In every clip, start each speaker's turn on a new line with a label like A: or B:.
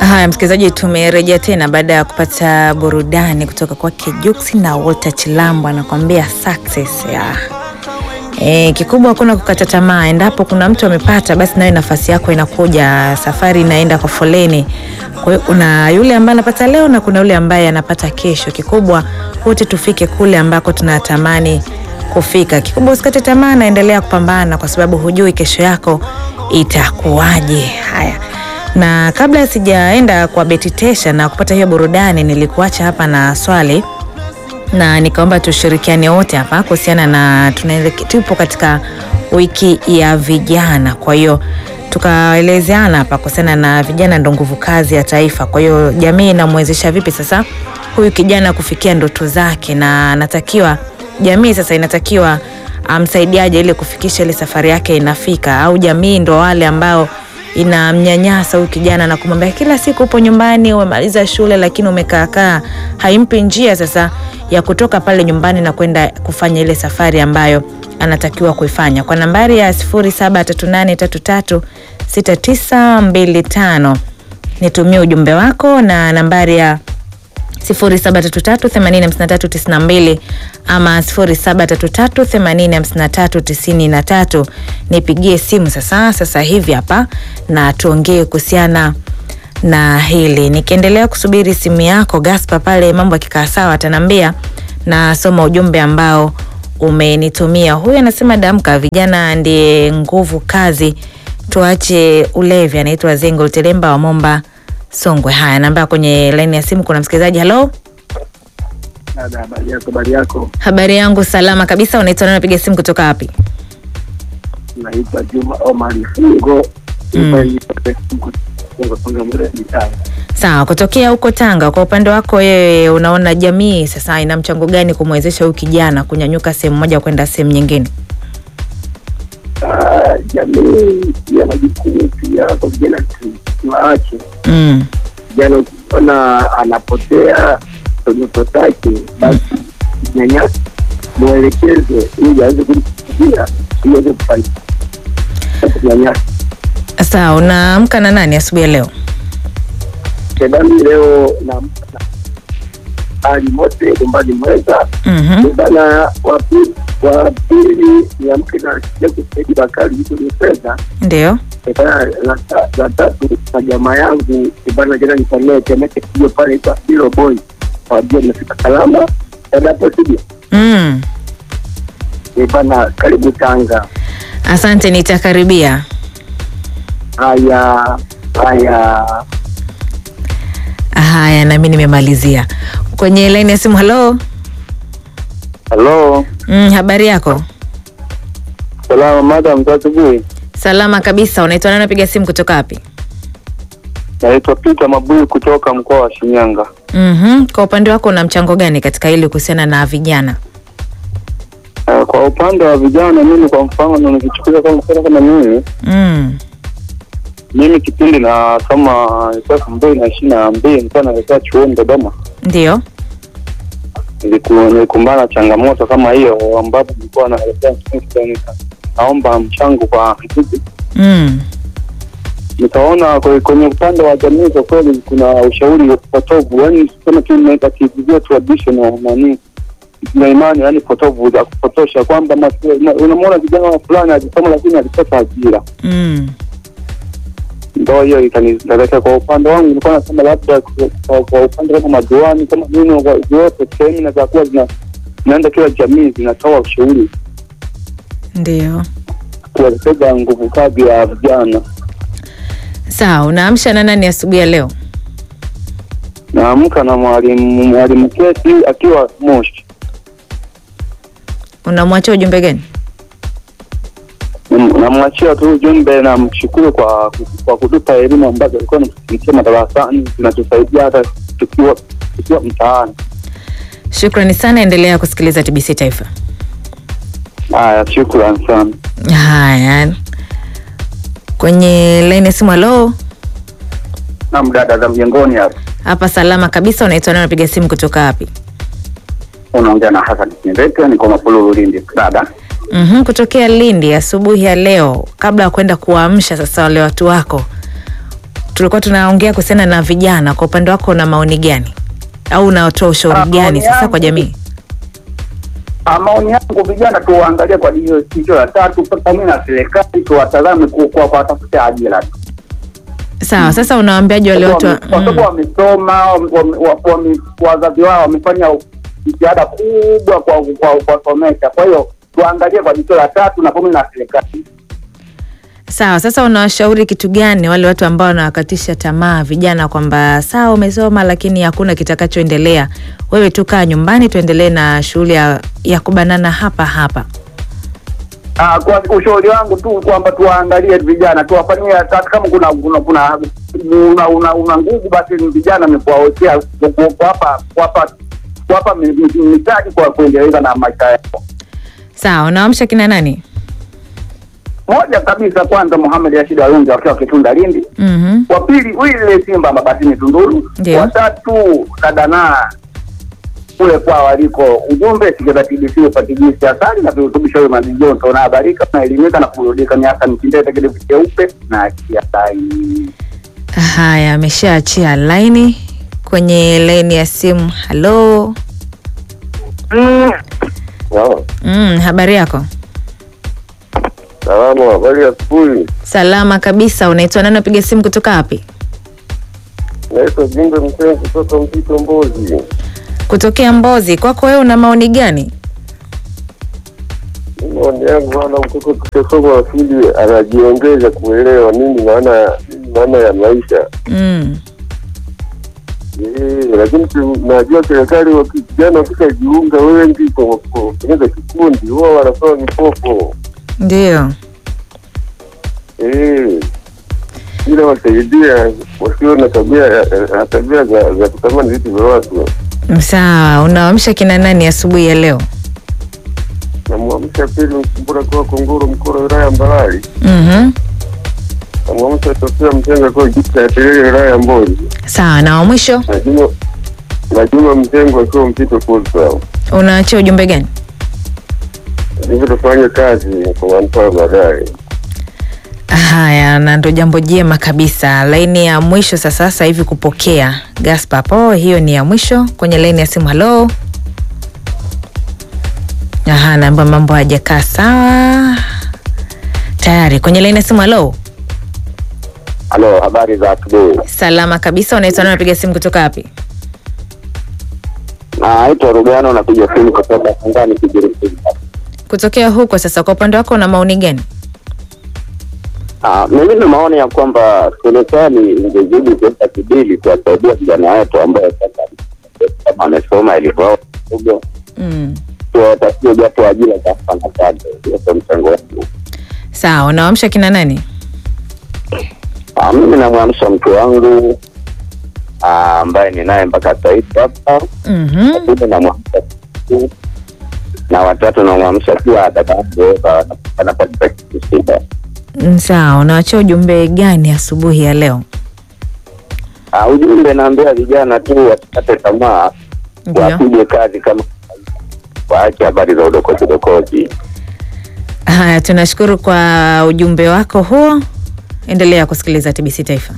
A: Haya, msikilizaji, tumerejea tena baada ya kupata burudani kutoka kwake Jux na Walter Chilambo anakuambia success ya E, kikubwa hakuna kukata tamaa. Endapo kuna mtu amepata, basi nawe nafasi yako inakuja, safari inaenda kwa foleni. Kwa hiyo kuna yule ambaye anapata leo na kuna yule ambaye anapata kesho. Kikubwa wote tufike kule ambako tunatamani kufika. Kikubwa usikate tamaa, naendelea kupambana, kwa sababu hujui kesho yako itakuwaje. Haya, na kabla sijaenda kwa Beti Tesha na kupata hiyo burudani, nilikuacha hapa na swali na nikaomba tushirikiane wote hapa kuhusiana na tunaelekea, tupo katika wiki ya vijana, kwa hiyo tukaelezeana hapa kuhusiana na vijana ndo nguvu kazi ya taifa. Kwa hiyo jamii inamwezesha vipi sasa huyu kijana kufikia ndoto zake, na anatakiwa jamii sasa inatakiwa amsaidiaje ili kufikisha ile safari yake inafika, au jamii ndo wale ambao inamnyanyasa huyu kijana na kumwambia kila siku upo nyumbani, umemaliza shule lakini umekaakaa, haimpi njia sasa ya kutoka pale nyumbani na kwenda kufanya ile safari ambayo anatakiwa kuifanya. Kwa nambari ya 0738336925 nitumie ujumbe wako na nambari ya 0733805392 ama 0733805393 nipigie simu sasa sasa hivi hapa na tuongee kuhusiana na hili. Nikiendelea kusubiri simu yako Gaspa, pale mambo yakikaa sawa ataniambia, na soma ujumbe ambao umenitumia. Huyu anasema damka, vijana ndiye nguvu kazi, tuache ulevi. Anaitwa Zengo Telemba wa Momba Songwe. Haya, namba kwenye laini ya simu kuna msikilizaji. Halo,
B: habari yako? Habari yako?
A: habari yangu salama kabisa. Unaitwa nani? Unapiga simu kutoka wapi?
B: Naitwa Juma Omari Fungo.
A: Sawa, kutokea huko Tanga. Kwa upande wako wewe, unaona jamii sasa ina mchango gani kumwezesha huyu kijana kunyanyuka sehemu moja kwenda sehemu nyingine?
B: Ah, Jamii ya majukumu pia kwa vijana tuwaache
A: Mm.
B: vijana, ukiona anapotea ndoto zake, basi nyanyasa mwelekeze ili aweze kufikia ili aweze kufanikiwa. Nyanyasa
A: Sawa, unaamka na nani asubuhi ya leo?
B: kedani leo na hali mote umbali mweza
A: Mhm.
B: bana wa pili wa pili ni amke na Sheikh Said Bakari yuko ni fedha
A: Ndio.
B: bana la ta- la tatu na jamaa yangu bana jana nifanyia temeke hiyo pale kwa Hilo Boy wajua nimefika salama endapo sije
A: Mm.
B: bana karibu Tanga
A: Asante, nitakaribia.
B: haya haya
A: Haya, nami nimemalizia kwenye laini ya simu. Halo.
C: Halo,
A: Mm, habari yako?
C: salama madam, za asubuhi.
A: Salama kabisa. Unaitwa nani? Unapiga simu kutoka wapi?
C: Naitwa Peter Mabuyu kutoka mkoa wa Shinyanga.
A: Mhm. Kwa upande wako una mchango gani katika hili kuhusiana na vijana?
C: Uh, kwa upande wa vijana, mimi kwa mfano nikichukulia kama mfano kama mimi
A: Mm.
C: mimi kipindi na kama ilikuwa elfu mbili na ishirini na mbili nilikuwa naelekea chuoni Dodoma,
A: Ndio.
C: Niliku- nilikumbana na changamoto kama hiyo, ambapo nilikuwa naelekea chuoni, naomba mchango kwa ndugu
A: Mm.
C: nikaona kwe- kwenye upande wa jamii kwa kweli kuna ushauri potovu, yani kama tu natakivizia traditional nani na imani yani potovu za kupotosha kwamba mas- ma- unamwona vijana fulani alisoma lakini alipata ajira.
A: Mm.
C: Ndo hiyo ikanipelekea kwa upande wangu, nilikuwa nasema labda kwa- kwa kwa upande kama madiwani kama nini wa- zote semina za kuwa zina zinaenda kila jamii zinatoa ushauri
A: Ndio.
C: kuelekeza nguvu kazi ya vijana.
A: Sawa, unaamsha na nani asubuhi ya leo?
C: Naamka na mwalimu mwalimu Kesi akiwa Moshi.
A: Unamwachia ujumbe gani?
C: Nam- namwachia tu ujumbe na mshukuru kwa kwa kutupa elimu ambazo alikuwa anatufikishia madarasani zinatusaidia hata tukiwa tukiwa mtaani.
A: Shukrani sana, endelea kusikiliza TBC Taifa.
C: Haya, shukran sana.
A: Haya, kwenye laini ya simu. Halo,
B: na dada za mjengoni hapa
A: hapa salama kabisa. Unaitwa nani? Unapiga simu kutoka wapi?
B: unaongea na Hassan Kindete, niko Mapululu Lindi dada
A: Mhm, kutokea Lindi asubuhi ya leo. Kabla ya kwenda kuwaamsha sasa wale watu wako, tulikuwa tunaongea kuhusiana na vijana. Kwa upande wako, una maoni gani au unatoa ushauri
C: Ah,
A: gani
C: maoni
A: sasa
C: yangu-
A: kwa jamii?
C: Ah, maoni yangu vijana tuwaangalie kwa hiyo jicho la tatu, pamoja na serikali tuwatazame ku- kwa kuwatafutia ajira tu.
A: Sawa, sasa unawaambiaje wale watu wa-
C: Kwa sababu
A: mm.
C: wamesoma, wame- wa- wame- wazazi wao wamefanya jitihada kubwa kwa kwa kuwasomesha. Kwa hiyo tuangalie kwa jicho la tatu na pamoja na serikali.
A: Sawa, sasa unawashauri kitu gani wale watu ambao wanawakatisha tamaa vijana kwamba sawa, umesoma lakini hakuna kitakachoendelea, wewe tu kaa nyumbani, tuendelee na shughuli ya, ya kubanana hapa hapa.
C: Ah, kwa ushauri wangu tu kwamba tuwaangalie vijana, tuwafanyie hata kama kuna kuna kuna una, una, una nguvu basi ni vijana ni kuwawekea ku- ku- kuwapa kuwapa kuwapa mi- mi- mitaji kwa kuendeleza na maisha yao.
A: Sawa, unaamsha kina nani?
C: Moja kabisa, kwanza Muhammad Rashid Alungi wakiwa Kitunda Lindi,
A: Mhm.
C: wa pili Wile Simba Mabatini Tunduru,
A: Ndio.
C: watatu Dadana kule kwa waliko. Ujumbe sikiliza TBC upate jinsi asali na virutubisho vya maji joto, unahabarika unaelimika na kurudika miaka mitindete kidevu cheupe na akia sai.
A: Haya, ameshaachia laini kwenye laini ya simu. Halo. Mm, habari yako?
B: Salamu, habari ya asubuhi.
A: Salama kabisa. Unaitwa nani? Unapiga simu kutoka wapi?
B: Naitwa Jumbe Mseni kutoka Mpito Mbozi.
A: Kutokea Mbozi. Kwako wewe una maoni gani?
B: Maoni yangu bwana, mtoto tukisoma asili anajiongeza kuelewa nini maana nini maana ya maisha
A: Mm.
B: Eh, lakini tu- najua serikali waki- vijana wakishajiunga wengi kwa kwa kutengeneza kikundi huwa wanapewa mikopo
A: Ndio.
B: Eh, ila wasaidia wasio na tabia ya- ya- tabia za za kutamani vitu vya watu.
A: Sawa, unaamsha kina nani asubuhi ya leo?
B: Namwamsha pili Mkumbura kwa Kongoro Mkoro wilaya ya Mbarali.
A: Mhm.
B: Namwamsha Sofia Mtenga kwa Jita ya Terere wilaya ya Mbozi.
A: Sawa, na wa mwisho
B: Na Juma na Juma Mtengo akiwa Mpito Fursa.
A: unaachia ujumbe gani?
B: Hivyo tufanye kazi kwa manufaa baadaye.
A: Haya, na ndo jambo jema kabisa. Laini ya mwisho sasa sasa hivi kupokea Gaspar po, hiyo ni ya mwisho kwenye laini ya simu. Halo. Aha, naamba mambo hajakaa sawa tayari kwenye laini ya simu. Halo,
B: Halo, habari za asubuhi.
A: salama kabisa. Unaitwa nani? Unapiga simu kutoka wapi?
B: Naitwa Rugano, napiga simu kutoka Sangani Kigiriki.
A: Kutokea huko. Sasa kwa upande wako una maoni gani?
B: Ah, mimi na maoni ya kwamba serikali ingezidi kuweka kidili kuwasaidia vijana wetu ambayo sasa kama wamesoma elimu yao kidogo,
A: Mm.
B: tuwatafutie japo ajira za kufanya kazi. Hiyo ndio mchango wangu.
A: Sawa, unaamsha kina nani?
B: Ah, mimi namwamsha mke wangu ah, ambaye ninaye mpaka sasa hivi hapa,
A: Mhm.
B: lakini namwamsha tu. na watatu namwamsha pia dada yangu Eva, anapatika kitu shida.
A: Mm, Sawa, unawachia ujumbe gani asubuhi ya leo?
B: Ah, ujumbe naambia vijana tu wasikate tamaa,
A: Ndio.
B: wapige kazi kama waache habari za udokozi dokozi.
A: Haya, tunashukuru kwa ujumbe wako huo. Endelea kusikiliza TBC Taifa.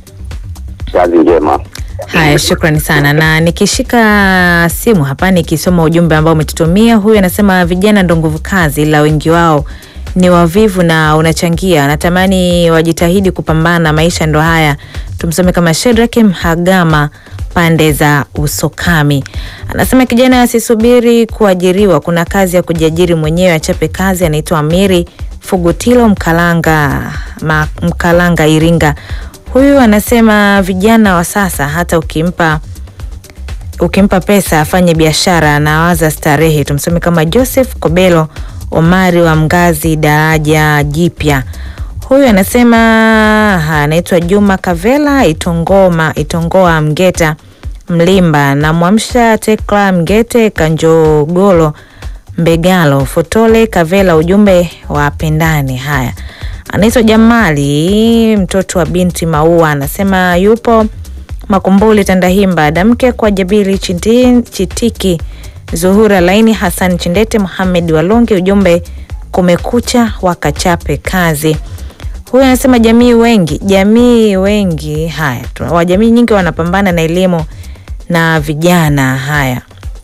B: Kazi njema.
A: Haya, shukrani sana. Na nikishika simu hapa nikisoma ujumbe ambao umetutumia, huyu anasema vijana ndo nguvu kazi, ila wengi wao ni wavivu na unachangia. Natamani wajitahidi kupambana, maisha ndo haya. Tumsome kama Shedrack Mhagama pande za Usokami. Anasema kijana asisubiri kuajiriwa, kuna kazi ya kujiajiri mwenyewe, achape kazi. Anaitwa Amiri Fugutilo Mkalanga, ma, Mkalanga Iringa. Huyu anasema vijana wa sasa hata ukimpa ukimpa pesa afanye biashara anawaza starehe. Tumsome kama Joseph Kobelo Omari wa Mgazi daraja jipya. Huyu anasema ha, anaitwa Juma Kavela Itongoma Itongoa Mgeta Mlimba na Mwamsha Tekla Mgete Kanjogolo Mbegalo Fotole Kavela, ujumbe wa pendane. Haya, anaitwa Jamali mtoto wa binti Maua, anasema yupo Makumbuli Tandahimba, damke kwa Jabiri Chiti- Chitiki, Zuhura Laini, Hassan Chindete, Muhamed Walungi, ujumbe kumekucha, wakachape kazi. Huyu anasema jamii wengi, jamii wengi haya tu- wa jamii nyingi wanapambana na elimu na vijana haya.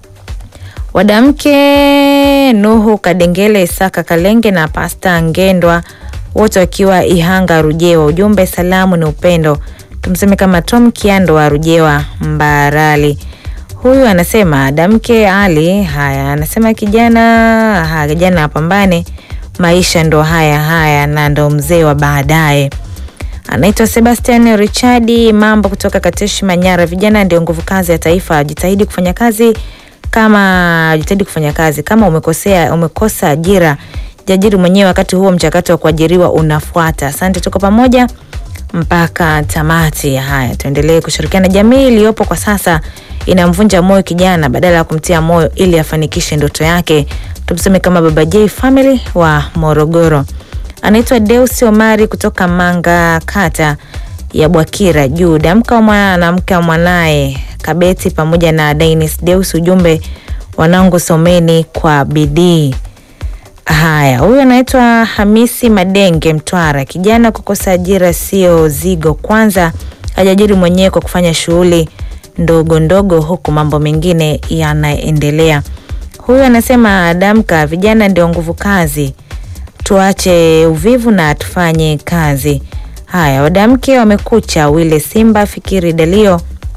A: Wadamke Nuhu Kadengele, Isaka Kalenge na Pasta Ngendwa wote wakiwa Ihanga Rujewa. Ujumbe salamu ni upendo, tumseme kama Tom Kiando wa Rujewa Mbarali. Huyu anasema Damke Ali, haya anasema kijana ha, kijana apambane, maisha ndo haya haya na ndo mzee wa baadaye. Anaitwa Sebastian Richardi mambo kutoka Kateshi Manyara. Vijana ndio nguvu kazi ya taifa, jitahidi kufanya kazi kama jitahidi kufanya kazi. Kama umekosea umekosa ajira, jiajiri mwenyewe, wakati huo mchakato wa kuajiriwa unafuata. Asante, tuko pamoja mpaka tamati. Haya, tuendelee kushirikiana. Jamii iliyopo kwa sasa inamvunja moyo kijana badala ya kumtia moyo ili afanikishe ndoto yake. Tumseme kama Baba J Family wa Morogoro. Anaitwa Deus Omari kutoka Manga, kata ya Bwakira juu. Damka wa mwanamke wa mwanaye Kabeti pamoja na Dainis Deus, ujumbe wanangu, someni kwa bidii. Haya, huyu anaitwa Hamisi Madenge Mtwara. Kijana kukosa ajira sio zigo, kwanza ajiajiri mwenyewe kwa kufanya shughuli ndogo ndogo, huku mambo mengine yanaendelea. Huyu anasema damka, vijana ndio nguvu kazi, tuache uvivu na tufanye kazi. Haya, wadamke wamekucha. Wile Simba Fikiri Dalio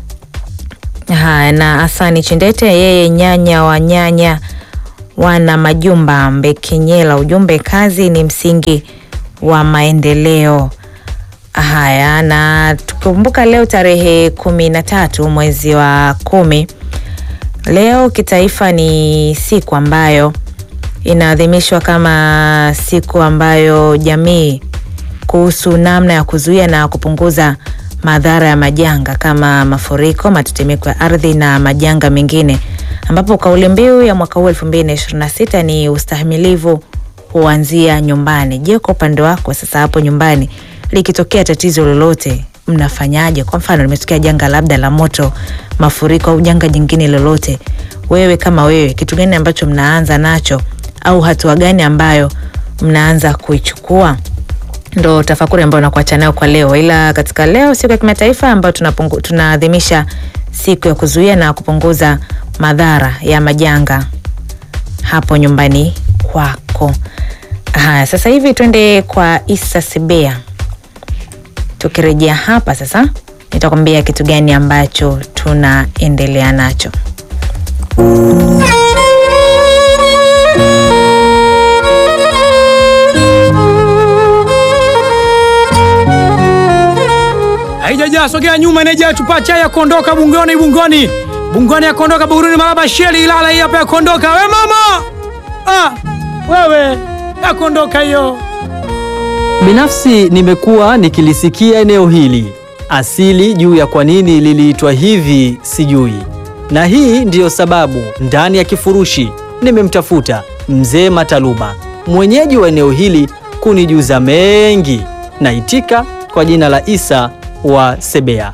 A: haya na Asani Chindete, yeye nyanya wa nyanya wana majumba Mbekenyela. Ujumbe, kazi ni msingi wa maendeleo. Haya, na tukikumbuka leo tarehe kumi na tatu mwezi wa kumi, leo kitaifa ni siku ambayo inaadhimishwa kama siku ambayo jamii kuhusu namna ya kuzuia na kupunguza madhara ya majanga kama mafuriko, matetemeko ya ardhi na majanga mengine, ambapo kauli mbiu ya mwaka huu 2026 ni ustahimilivu huanzia nyumbani. Je, kwa upande wako sasa hapo nyumbani likitokea tatizo lolote mnafanyaje? Kwa mfano limetokea janga labda la moto, mafuriko au janga jingine lolote, wewe kama wewe, kitu gani ambacho mnaanza nacho au hatua gani ambayo mnaanza kuichukua? Ndo tafakuri ambayo nakuacha nayo kwa leo. Ila katika leo siku ya kimataifa ambayo tunapungu- tunaadhimisha siku ya kuzuia na kupunguza madhara ya majanga hapo nyumbani kwako. Haya, sasa hivi twende kwa Isa Sibea. Tukirejea hapa sasa, nitakwambia kitu gani ambacho tunaendelea nacho.
D: haijajaa sogea nyuma inajaa chupa chai ya kuondoka bungoni bungoni bungoni ya kuondoka buruni maraba sheli ilala hii hapa ya kuondoka we mama ah, wewe ya kuondoka hiyo
E: Binafsi nimekuwa nikilisikia eneo hili, asili juu ya kwa nini liliitwa hivi sijui, na hii ndiyo sababu ndani ya kifurushi nimemtafuta mzee Mataluba, mwenyeji wa eneo hili, kunijuza mengi. Naitika kwa jina la Isa wa Sebea.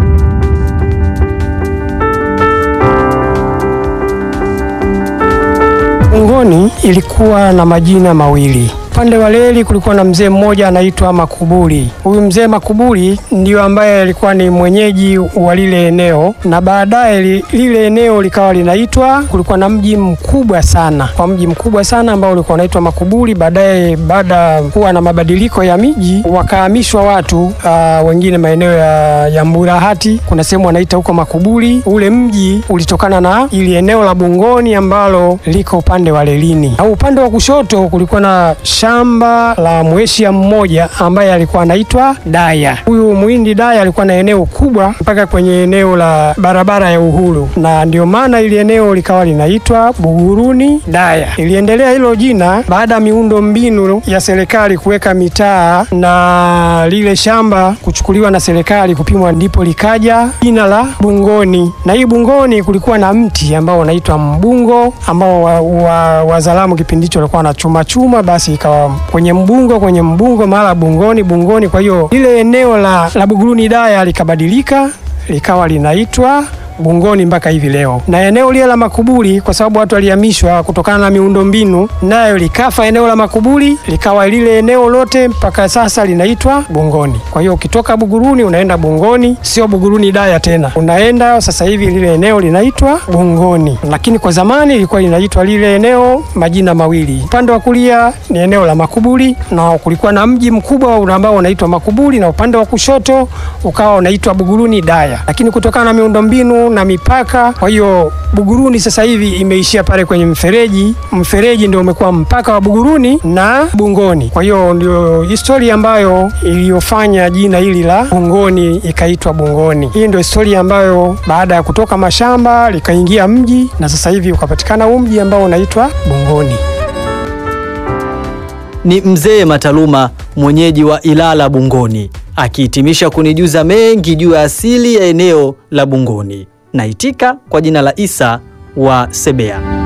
F: Bungoni ilikuwa na majina mawili. Upande wa Leli kulikuwa na mzee mmoja anaitwa Makuburi. Huyu mzee Makuburi ndio ambaye alikuwa ni mwenyeji wa lile eneo, na baadaye li- lile eneo likawa linaitwa, kulikuwa na mji mkubwa sana, kwa mji mkubwa sana ambao ulikuwa unaitwa Makuburi. Baadaye baada ya kuwa na mabadiliko ya miji, wakahamishwa watu uh, wengine maeneo ya, ya Mburahati, kuna sehemu wanaita huko Makuburi. Ule mji ulitokana na ili eneo la Bungoni ambalo liko upande wa Lelini, au upande wa kushoto kulikuwa na shamba la mweshia mmoja ambaye alikuwa anaitwa Daya. Huyu Muhindi Daya alikuwa na eneo kubwa mpaka kwenye eneo la barabara ya Uhuru, na ndio maana ili eneo likawa linaitwa Buguruni Daya. Iliendelea hilo jina baada ya miundo mbinu ya serikali kuweka mitaa na lile shamba kuchukuliwa na serikali kupimwa, ndipo likaja jina la Bungoni. Na hii Bungoni kulikuwa na mti ambao unaitwa mbungo ambao wazalamu wa, wazalamu kipindi hicho walikuwa wanachuma chuma, basi ikawa kwenye mbungo kwenye mbungo mara Bungoni Bungoni. Kwa hiyo lile eneo la, la Buguruni Daya likabadilika likawa linaitwa Bungoni mpaka hivi leo, na eneo lile la makuburi, kwa sababu watu walihamishwa kutokana na miundombinu, nayo likafa eneo la makuburi, likawa lile eneo lote mpaka sasa linaitwa Bungoni. Kwa hiyo ukitoka Buguruni unaenda Bungoni, sio Buguruni Daya tena, unaenda sasa hivi lile eneo linaitwa Bungoni, lakini kwa zamani ilikuwa linaitwa lile eneo majina mawili. Upande wa kulia ni eneo la makuburi, na kulikuwa na mji mkubwa ambao unaitwa Makuburi, na upande wa kushoto ukawa unaitwa Buguruni Daya, lakini kutokana na miundombinu na mipaka, kwa hiyo Buguruni sasa hivi imeishia pale kwenye mfereji. Mfereji ndio umekuwa mpaka wa Buguruni na Bungoni. Kwa hiyo ndio historia ambayo iliyofanya jina hili la Bungoni ikaitwa Bungoni. Hii ndio historia ambayo baada ya kutoka mashamba likaingia mji na sasa hivi ukapatikana huu mji ambao unaitwa Bungoni.
E: Ni mzee Mataluma mwenyeji wa Ilala Bungoni akihitimisha kunijuza mengi juu ya asili ya eneo la Bungoni. Naitika kwa jina la Isa wa Sebea.